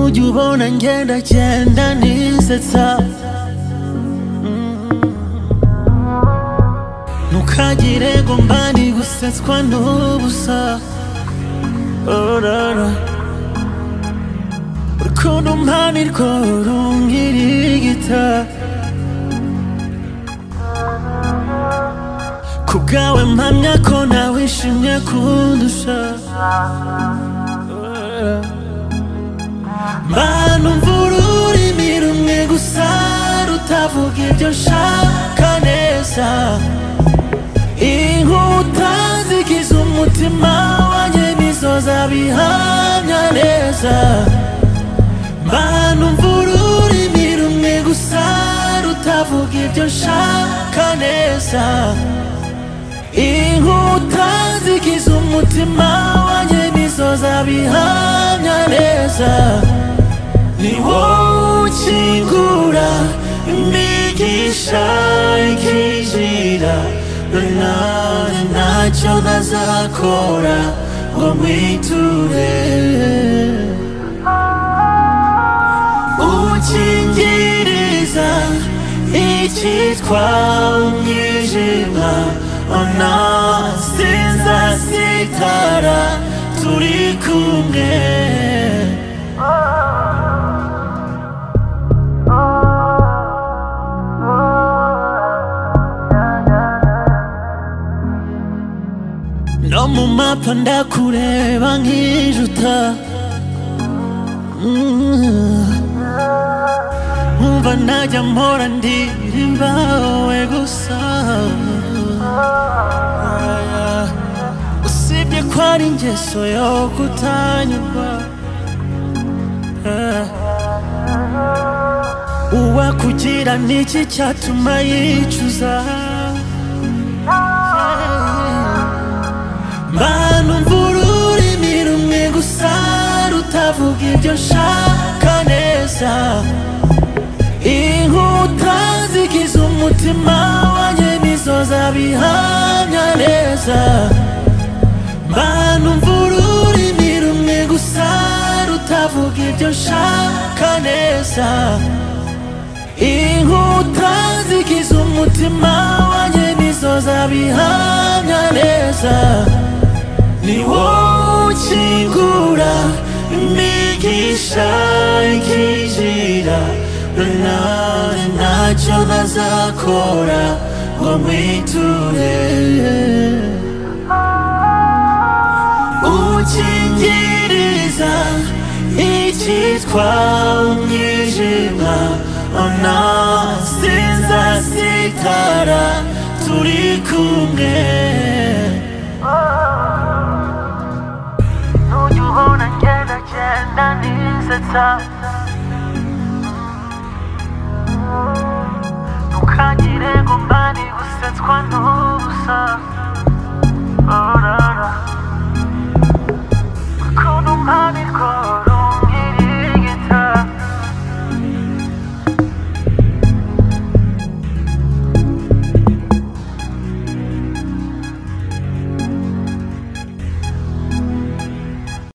ujubona ngenda genda nisetsa ntukagire ngo mbani gusetswa n'ubusa orara urukundo mpani rwo rungirigita ku bwawe mpamya ko nawe ishimye kundusha manu mvura ururimi rumwe gusa rutavuga ibyo nshaka neza inkuta zigize umutima wanjye nizo zabihamya neza manu mvura ururimi rumwe gusa rutavuga ibyo nshaka neza inkuta zigize umutima wanjye nizo zabihamya neza ni wowe ukingura imigisha ikinjira nanone ntacyo ntazakora ngo mwiture ukingiriza icyitwa umwijima ona sinzasitara turi kumwe no mu mapa ndakureba nkijuta Mm. umva najya mpora ndirimba wowe gusa Aya. usibye ko ari ingeso yo kutanyurwa Eh. uwakugira niki cyatuma yicuza Manu mvura ururimi rumwe gusa rutavuga ibyo nshaka neza Inkuta zigize umutima wanjye nizo zabihamya neza Manu mvura ururimi rumwe gusa rutavuga ibyo nshaka neza Inkuta zigize umutima wanjye nizo zabihamya neza ni wowe ukingura imigisha ikinjira nanone ntacyo ntazakora ngo mwiture ukingiriza icyitwa umwijima ona sinzasitara turi kumwe Don't you wanna get a chance and it's a time Ntukagire ngo mbani gusetswa n'ubusa